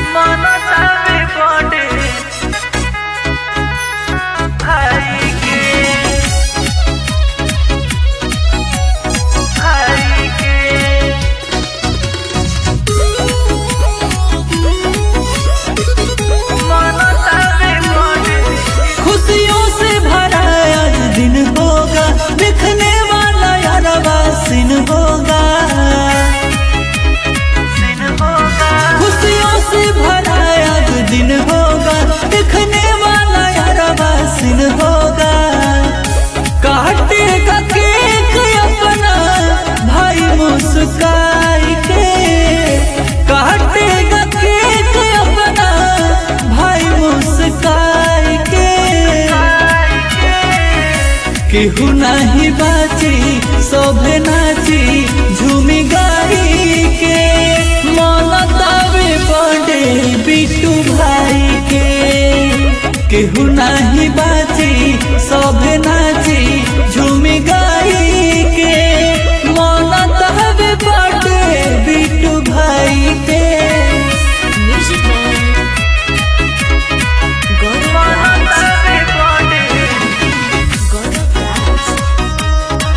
मनतावे बड़े भाई के भाई के मनतावे बड़े खुशियों से भरा आज दिन होगा देखने वाला यारवा सिन होगा दिन होगा खुशियों से भरा आज दिन होगा देखने वाला यारवा सिन होगा काटेगा केक अपना भाई मुस्काई के काटेगा केक अपना भाई मुस्काई के केहू नाही बाची शोभे नाची झूमी गाई के मनतावे बड़े बिट्टू भाई के केहू नाही बाची शोभे नाची झूमी गाई के मनतावे बड़े बिट्टू भाई के Music Man. Goro Blast. मनतावे बड़े Goro Blast.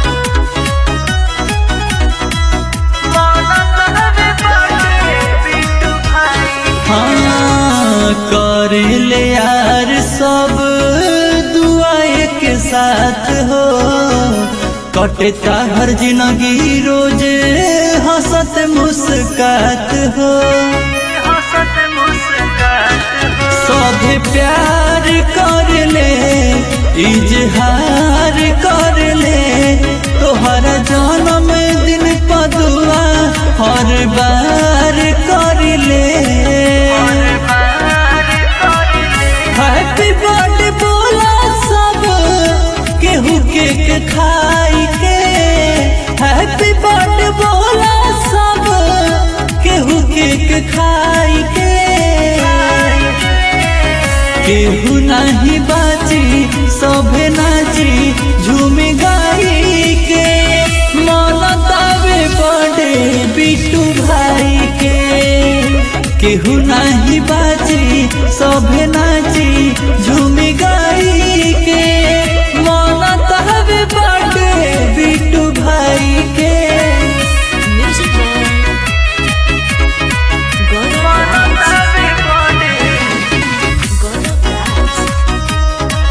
मनतावे बड़े बिट्टू भाई हाँ कर ले यार सब दुआए के साथ हो कटता हर जिंदगी रोज हंसत मुस्कात हो हंसत मुस्कात हो सब प्यार कर ले इजहार कर ले तोहर जन्म दिन पदुआ हर बार कर ले हैप्पी बर्थडे बोला सब केहू केक खाई के हैप्पी बर्थडे बोला सब केहू केक खाई के केहू नहीं बाची सभे नाची झूमी गाई के मनतावे बड़े बिट्टू भाई के केहू नहीं बाची सभे नाची झूमी गाई के मनतावे बड़े बिट्टू भाई के Music Man. Goro Blast. Goro Blast.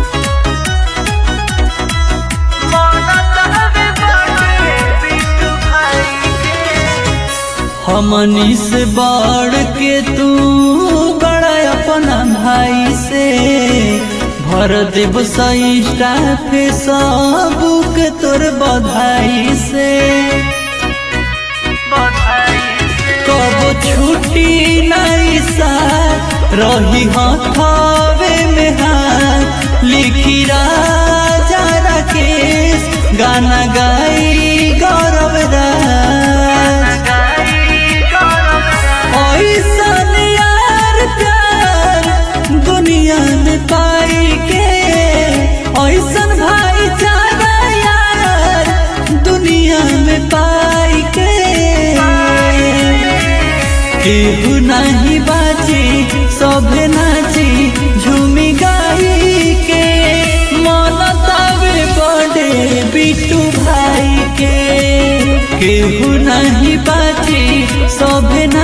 हमनी से बढ़ के तू बड़ा अपना भाई से भर देव सईटा पे सबूक तोर बधाई से कब छुट्टी नहीं सा रही हथावे में हाथ लिखी राजा राकेश गाना गाई गौरव राज ऐसन यार प्यार दुनिया में पाई के ऐसन भाईचारा यार दुनिया में पाई के केहू नहीं बाची सभे नाची झूमी गाई के मनतावे बड़े बिट्टू भाई के केहू नहीं बाची सभे ना